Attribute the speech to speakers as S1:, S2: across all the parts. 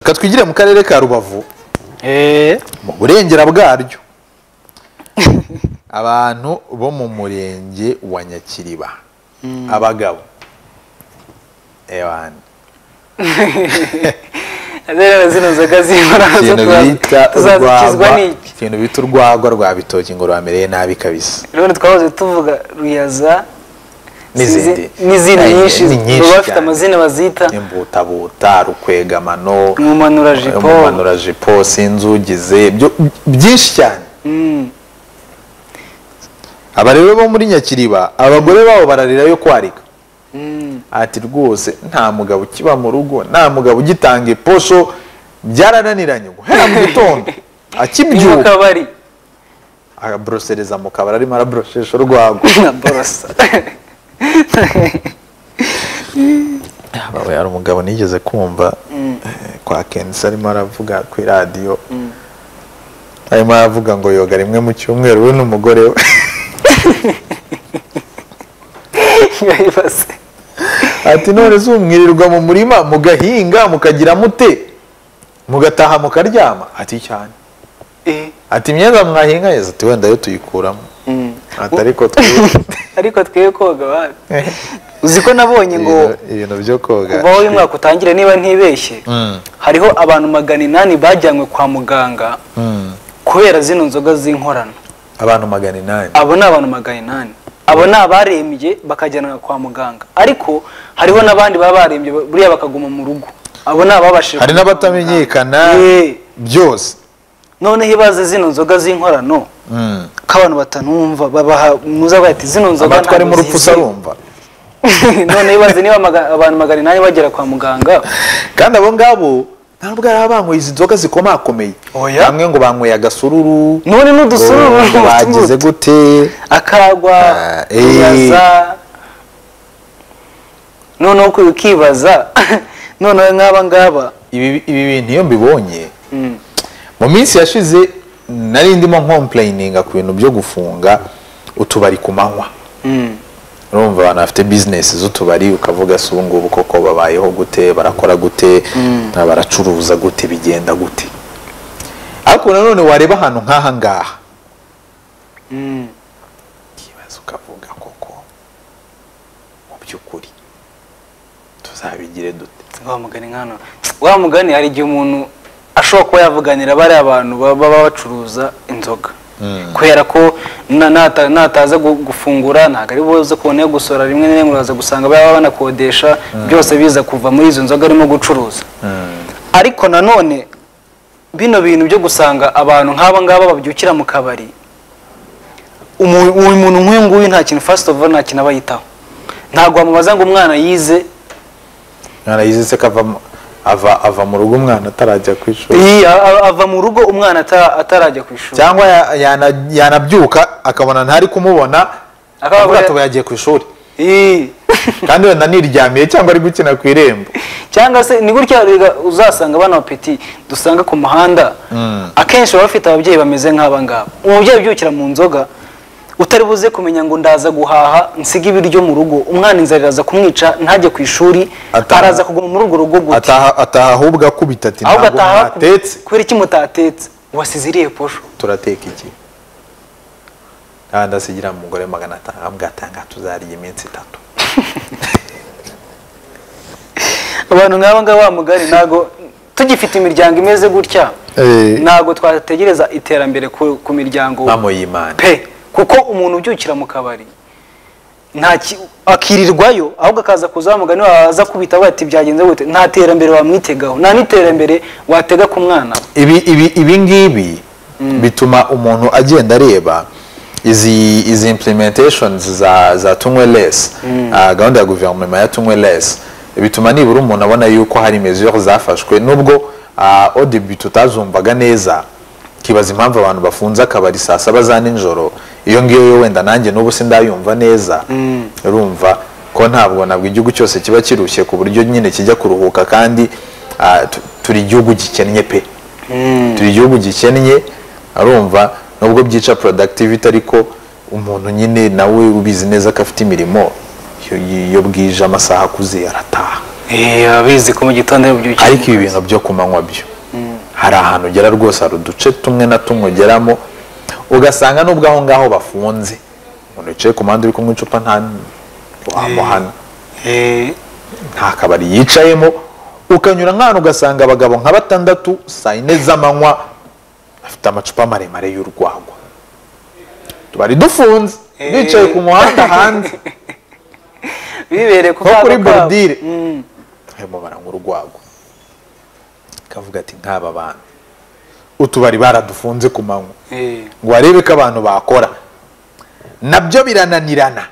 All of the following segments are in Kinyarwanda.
S1: reka twigire mu karere ka rubavu
S2: eee
S1: mu burengera bwaryo abantu bo mu murenge wa nyakiriba abagabo ewana
S2: rero zino nzoga z'inkorora zo
S1: ikintu bita
S2: tuza- tuzakizwa
S1: urwagwa
S2: n'iki
S1: ikintu bita urwagwa rwa bitoki ngo rwamereye nabi kabisa
S2: rero twahoze tuvuga ruyaza
S1: N'izindi.
S2: sinzi- n'izindi
S1: Ni-
S2: nyinshi
S1: ni nyinshi
S2: baba bafite
S1: cyane.
S2: amazina bazita
S1: imbutabuta rukwegamano
S2: umumanurajipo
S1: umumanurajipo sinzugize byo- byinshi cyane
S2: Mm.
S1: aba rero bo muri nyakiriba abagore babo bararira yo kwarika
S2: Mm.
S1: ati rwose nta mugabo ukiba mu rugo nta mugabo ugitanga iposho byarananiranye guhera mu gitondo
S2: ni mu
S1: akibyuka
S2: kabari
S1: aborosereza mu kabari arimo araboroshesha urwagwa
S2: na borosa
S1: Aba- hari umugabo nigeze kumva eh, kwa kensi arimo aravuga ku iradiyo arimo aravuga ngo yoga rimwe mu cyumweru we n'umugore we
S2: yayibase
S1: ati none se umwirirwa mu murima mugahinga mukagira mute mugataha mukaryama ati cyane
S2: Eh.
S1: ati imyenda mwahinga yeza ati wenda yo tuyikuramo
S2: Mm.
S1: ati ariko twibuke
S2: ariko twebwe koga wapi uzi ko nabonye ngo
S1: ibintu byo koga
S2: kuva aho uyu mwaka utangira niba ntibeshye
S1: Mm.
S2: hariho abantu magana inani bajyanywe kwa muganga
S1: Mm.
S2: kubera zino nzoga z'inkorano
S1: abantu magana inani
S2: abo ni abantu magana inani abo ni abarembye bakajyanwa kwa muganga ariko hariho n'abandi baba barembye buriya bakaguma mu rugo abo ni ababashije
S1: hari
S2: kujya kwa
S1: n'abatamenyekana
S2: muganga. Eh,
S1: byose
S2: noneho ibaze zino nzoga z'inkorano
S1: Mm.
S2: ko abantu batanumva babaha muzavuga ati zino nzoga
S1: amatwi ari mu
S2: ntabwo
S1: rupfu
S2: zizewe."
S1: arumva
S2: noneho ibaze niba amaga- abantu magana inani bagera kwa muganga
S1: kandi abo ngabo ntabwo ari abanyweye izi nzoga zikomakomeye
S2: Oya.
S1: bamwe ngo banyweye agasururu
S2: none n'udusururu
S1: ngo bagize
S2: n'utubuto.
S1: gute
S2: akagwa
S1: Ah, eh.
S2: uyaza noneho uku- ukibaza noneho nk'aba ngaba
S1: ibi ibi bintu iyo mbibonye
S2: Mm.
S1: mu minsi yashize nari ndimo nkomplayininga ku bintu byo gufunga utubari ku manywa
S2: Mm.
S1: urumva abantu bafite bizinesi z'utubari ukavuga si ubu ngubu koko babayeho gute barakora gute na baracuruza gute bigenda gute ariko nanone wareba ahantu nk'aha ngaha
S2: Mm.
S1: ukibaza ukavuga koko mu by'ukuri tuzabigire dute
S2: wa mugani nkano wa mugani hari igihe umuntu ashobora kuba yavuganira bariya abantu baba bacuruza inzoga kubera ko na- nata- nataza gu- gufungura ntabwo ari buze kubona yo gusorera rimwe na rimwe uraza gusanga baba banakodesha byose biza kuva muri izo nzoga arimo gucuruza ariko nanone bino bintu byo gusanga abantu nk'aba ngaba babyukira mu kabari umu- uyu muntu nk'uyu nguyu nta kintu fasiti ovu nta kintu aba yitaho ntabwo wamubaza ngo umwana yize
S1: mwana yizitse ko avamo- ava ava mu rugo umwana atarajya ku ishuri
S2: Iyi, a- a- ava mu rugo umwana ata- atarajya ku ishuri
S1: cyangwa ya- yana- yanabyuka akabona ntari kumubona
S2: Akavuga
S1: akavuga ati
S2: ko-
S1: "Ubu yagiye ku ishuri
S2: Iyi.
S1: kandi wenda niryamiye cyangwa ari gukina ku irembo
S2: cyangwa se ni gutya rega uzasanga bana bapeti dusanga ku muhanda akenshi baba bafite ababyeyi bameze nk'aba ngaba umubyeyi ubyukira mu nzoga utari buze kumenya ngo ndaza guhaha nsige ibiryo mu rugo umwana inzara iraza kumwica ntajye ku ishuri
S1: Ataha.
S2: araza kuguma muri urwo rugo gute
S1: ataha ataha ahubwo akubita ati
S2: ahubwo
S1: ntabwo
S2: ataha
S1: mwatetse
S2: kubera iki mutatetse wasize iriye posho
S1: turateka iki kandi asigira umugore magana atanu ahubwo atanga tuzarya iminsi itatu
S2: abantu nk'aba ngaba wa mugari ntabwo tugifite imiryango imeze gutya
S1: Eh.
S2: ntabwo twategereza iterambere ku, ku miryango
S1: mpamo y'imana
S2: pe kuko umuntu ubyukira mu kabari nta ki- akirirwayo ahubwo akaza kuza wa mugani wawe aza kubita avuga ati byagenze gute nta terambere wamwitegaho nta n'iterambere watega ku mwana
S1: ibi ibi ibi ngibi bituma umuntu agenda areba izi izi implementations za za tunywe less Ah, gahunda ya guverinoma ya tunywe less bituma nibura umuntu abona yuko hari mesure zafashwe nubwo odibi tutazumvaga neza kibaza impamvu abantu bafunze akabari saa saba za nijoro iyo ngiyo yo wenda nanjye n'ubu sindayumva neza urumva ko ntabwo nabwo igihugu cyose kiba kirushye ku buryo nyine kijya kuruhuka kandi ah, tu- turi igihugu gikennye pe turi igihugu gikennye arumva nubwo byica productivity ariko umuntu nyine nawe ubizi neza ko afite imirimo iyo- iyo bwije amasaha akuze arataha
S2: abizi ko mu gitondo yabyukiye
S1: ariko ibi bintu byo ku manywa byo hari ahantu ugera rwose hari uduce tumwe na tumwe ugeramo ugasanga n'ubwo aho ngaho bafunze umuntu wicaye ku mpande uri kunywa icupa nta wamuhana nta kabari yicayemo ukanyura nk'ahantu ugasanga abagabo nka batandatu saa yine z'amanywa bafite amacupa maremare y'urwagwa tubari dufunze bicaye ku muhanda hanze
S2: bibereye ku
S1: nko kuri
S2: kabo kabo.
S1: borudire barimo baranywa urwagwa kavuga ati nk'aba bantu utubari baradufunze ku manywa
S2: Eh,
S1: ngo barebe ko abantu bakora nabyo birananirana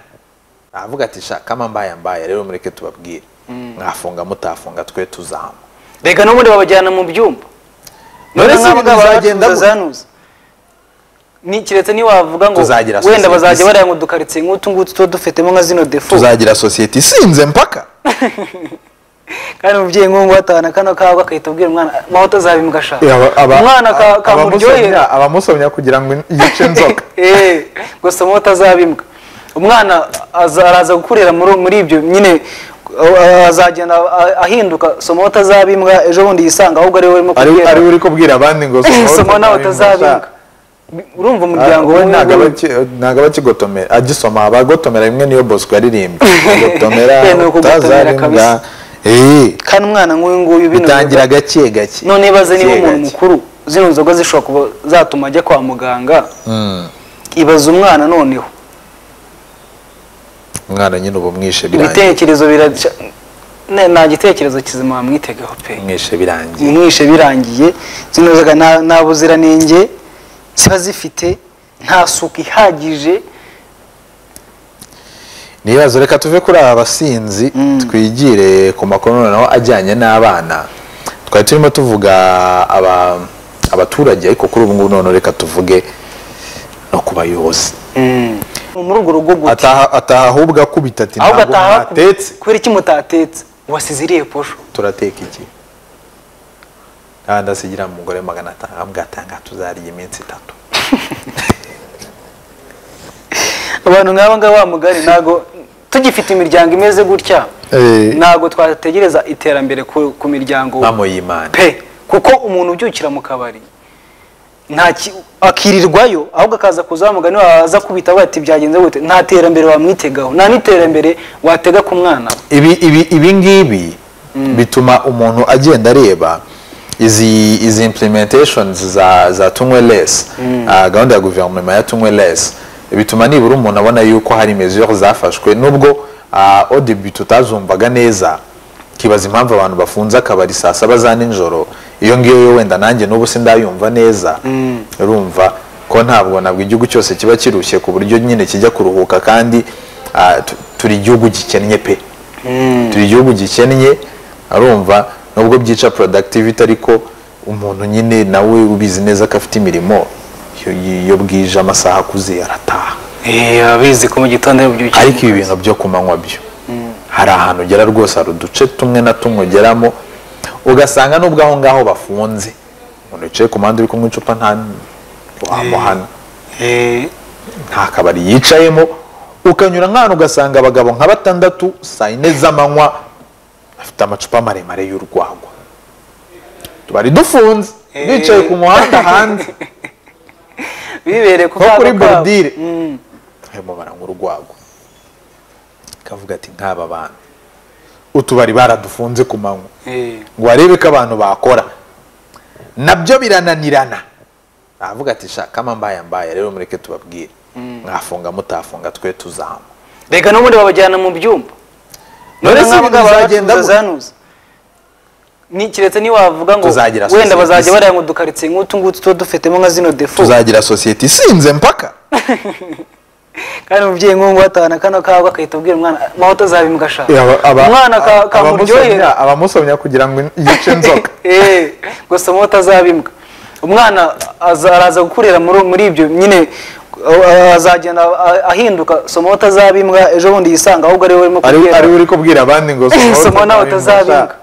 S1: aravuga ati shaka mbaye mbaye rero mureke tubabwire mwafunga mutafunga twe tuzahama
S2: reka n'ubundi babajyana mu byumba
S1: None se
S2: nk'abagabo
S1: ibintu bizagenda
S2: baracuruza
S1: gute?
S2: zanuza ni kiretse niwavuga ngo
S1: Tuzagira
S2: wenda
S1: society
S2: bazajya
S1: isa.
S2: baraya mu dukaritsiye nk'utu ngutu tuba dufitemo nka zino defu
S1: tuzagira sosiyete isinze mpaka
S2: kandi umubyeyi nk'ubu atahana kano kawe agahita abwira umwana maho utazabimbwa ashaka umwana ka- kamuryohera
S1: abamusomya kugira ngo yice inzoka
S2: Eh, gusa maho utazabimbwa umwana aza- araza gukurira muri muri ibyo nyine uh, azagenda a- ahinduka somo utazabimbwa ejo bundi yisanga ahubwo ari we urimo
S1: ari
S2: kubwira
S1: ari uri kubwira abandi ngo
S2: somo nawe utazabimbwa urumva umuryango
S1: we
S2: we
S1: ntabwo aba aki- ntago aba akigotomera agisoma aba agotomera rimwe niyo bosco yaririmbye agotomera
S2: Eh, ni ukugotomera
S1: utazarimbwa
S2: kabisa.
S1: eh
S2: kandi umwana nk'uyu nguyu bino
S1: bitangira gake gake
S2: none baze niba
S1: Gake
S2: umuntu
S1: gake.
S2: mukuru zino nzoga zishobora kuba zatuma ajya kwa muganga
S1: Mm.
S2: ibaza umwana noneho
S1: umwana nyine uba umwishe birangiye
S2: ibitekerezo biraca ne- nta gitekerezo kizima wamwitegaho pe
S1: umwishe birangiye
S2: umwishe birangiye zino nzoga nta nta buziranenge ziba zifite nta suku ihagije
S1: n'ibibazo reka tuve kuri aba basinzi twigire ku makuru noneho ajyanye n'abana twari turimo tuvuga aba- abaturage ariko kuri ubu ngubu noneho reka tuvuge no ku bayobozi
S2: muri urwo rugo gute
S1: ataha ataha ahubwo akubita ati
S2: ahubwo
S1: ntabwo
S2: ataha
S1: mwatetse
S2: kubera iki mutatetse wasize iriya posho
S1: turateka iki kandi asigira umugore magana atanu avuga atanga tuzarya iminsi itatu
S2: abantu nk'aba ngaba wa mugari ntabwo tugifite imiryango imeze gutya
S1: Eh.
S2: ntabwo twategereza iterambere ku, ku miryango
S1: mamo y'imana
S2: pe kuko umuntu ubyukira mu kabari nta ki- akirirwayo ahubwo akaza kuza wa mugani wawe aza kubita avuga ati byagenze gute nta terambere wamwitegaho nta n'iterambere watega ku mwana we.
S1: ibi ibi ibi ngibi bituma umuntu agenda areba izi izi implementations za za tunywe less Ah, gahunda ya guverinoma ya tunywe less bituma nibura umuntu abona yuko hari mesure zafashwe nubwo ah, au début tutazumvaga neza kibaza impamvu abantu bafunze akabari saa saba za nijoro iyo ngiyo yo wenda nanjye n'ubu sindayumva neza urumva ko ntabwo ntabwo igihugu cyose kiba kirushye ku buryo nyine kijya kuruhuka kandi ah, tu- turi igihugu gikennye pe turi igihugu gikennye arumva nubwo byica productivity ariko umuntu nyine nawe ubizi neza ko afite imirimo iyo- iyo bwije amasaha akuze arataha
S2: abizi ko mu gitondo yabyukiye
S1: ariko ibi bintu byo ku manywa byo hari ahantu ugera rwose hari uduce tumwe na tumwe ugeramo ugasanga n'ubwo aho ngaho bafunze umuntu wicaye ku mpande uri kunywa icupa nta wamuhana nta kabari yicayemo ukanyura nk'ahantu ugasanga abagabo nka batandatu saa yine z'amanywa bafite amacupa maremare y'urwagwa tubari dufunze bicaye ku muhanda hanze
S2: bibereye ku
S1: nko
S2: kabo
S1: kuri
S2: kabo.
S1: borudire
S2: Mm.
S1: barimo baranywa urwagwa kavuga ati nk'aba bantu utubari baradufunze ku manywa
S2: Eh.
S1: ngo barebe ko abantu bakora nabyo birananirana aravuga ati shaka mbaye mbaye rero mureke tubabwire mwafunga mutafunga twe tuzahama
S2: reka n'ubundi babajyana mu byumba
S1: None se
S2: nk'abo
S1: ibintu
S2: ngabo
S1: bizagenda
S2: baracuruza
S1: gute?
S2: zanuza ni kiretse niwavuga ngo
S1: Tuzagira
S2: wenda
S1: society
S2: bazajya
S1: isa.
S2: baraya mu dukaritsiye nk'utu ngutu tuba dufitemo nka zino defu
S1: tuzagira sosiyete isinze mpaka
S2: kandi umubyeyi nk'ubu ngubu atahana kano kawe agahita abwira umwana maho utazabimbwa ashaka umwana ka- kamuryohera
S1: abamusomya kugira ngo yice inzoka
S2: Eh, gusa maho utazabimbwa umwana aza- araza gukurira muri muri ibyo nyine uh, azagenda a- ahinduka somo utazabimbwa ejo bundi yisanga ahubwo ari we urimo
S1: ari
S2: kubwira
S1: ari we uri kubwira abandi ngo
S2: somo nawe utazabimbwa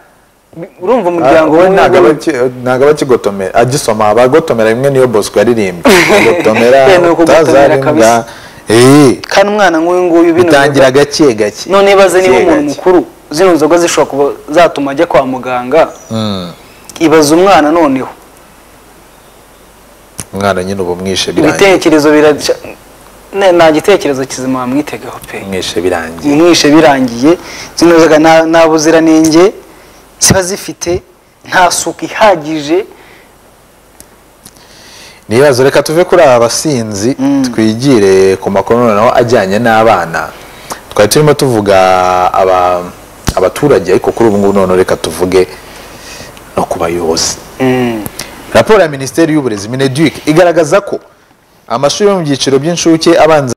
S2: urumva umuryango
S1: we
S2: we
S1: ntabwo aba aki- ntabwo aba akigotomera agisoma aba agotomera rimwe niyo bosco yaririmbye agotomera
S2: Eh, ni ukugotomera
S1: utazarimbwa
S2: kabisa.
S1: eh
S2: kandi umwana nk'uyu nguyu bino
S1: bitangira gake gake
S2: none baze niba
S1: Gake
S2: umuntu
S1: gake.
S2: mukuru zino nzoga zishobora kuba zatuma ajya kwa muganga ibaza umwana noneho
S1: umwana nyine uba mwishe birangiye
S2: ibitekerezo biraca ne- nta gitekerezo kizima wamwitegaho pe
S1: mwishe birangiye
S2: mwishe birangiye zino nzoga nta- nta buziranenge ziba zifite nta suku ihagije
S1: ntibazo reka tuve kuri aba basinzi twigire ku makuru noneho ajyanye n'abana twari turimo tuvuga aba- abaturage ariko kuri ubu ngubu noneho reka tuvuge no ku bayobozi raporo ya minisiteri y'uburezi mineduc igaragaza ko amashuri yo mu byiciro by'incuke abanza